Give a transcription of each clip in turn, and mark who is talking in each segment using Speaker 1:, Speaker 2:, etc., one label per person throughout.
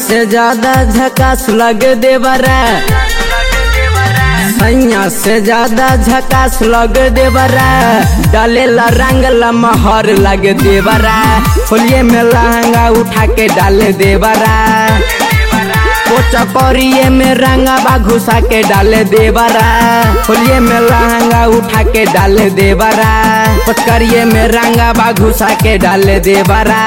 Speaker 1: से ज्यादा झकास लग देवरा सैया से ज्यादा झकास लग देवरा डालेला रंगला महर लग देवरा होलिये में लहंगा उठा के डाल देवरा पोचा करिए में रंगा घुसा के डाल देवरा होलिये में लहंगा उठा के डाल देवरा पचकरिए में रंगा घुसा के डाल देवरा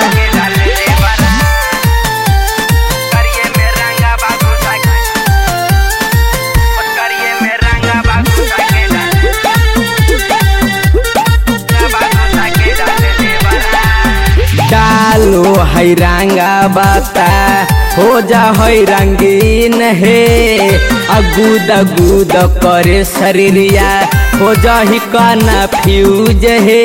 Speaker 1: डालो है रंगा बाता हो जा है रंगीन हे अगूद अगूद करे शरीरिया हो जा ही काना फ्यूज हे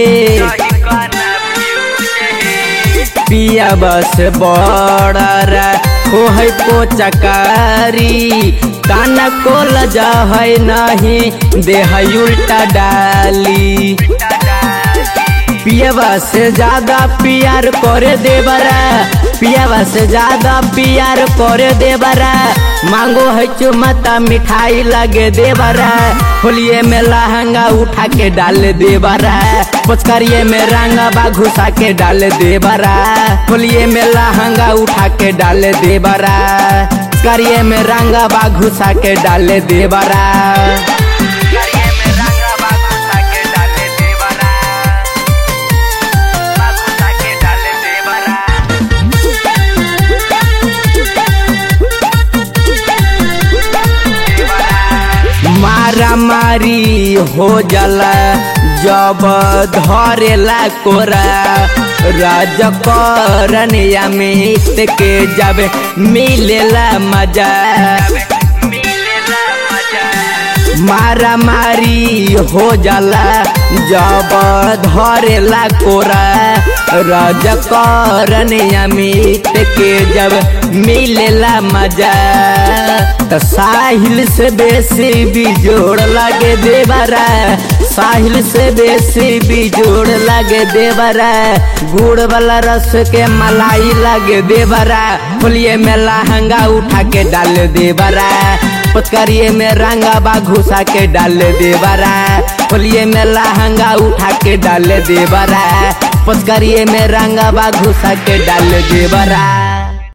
Speaker 1: पिया बस बड़र हो है पोचकारी काना को लजा है नहीं देह उल्टा डाली पियावा से ज्यादा प्यार करे देवरा पियावा से ज्यादा प्यार करे देवरा मांगो है चुमता मिठाई लगे देवरा होलिये में लहंगा उठा के डाल देवरा पोचकरिए में रंगा बा घुसा के डाल देवरा होलिये में लहंगा उठा के डाल देवरा पोचकरिए में रंगा बा घुसा के डाल देवरा मारा मारी हो जाला जब धरेला कोरा राज करनिया में के जब मिलेला मजा मारा मारी हो जाला जब धरेला कोरा राज करनिया में के जब मिलेला मजा त साहिल से बेसी बिजोड़ लगे देवरा साहिल से बेसी बिजोड़ लगे देवरा गुड़ वाला रस के मलाई लगे देवरा होलिये में लहंगा उठा के डाल देवरा पचकरिए में रंगा बा घुसा के डाल देवरा होलिये में लहंगा उठा के डाल देवरा पचकरिए में रंगा बा घुसा के डाल देवरा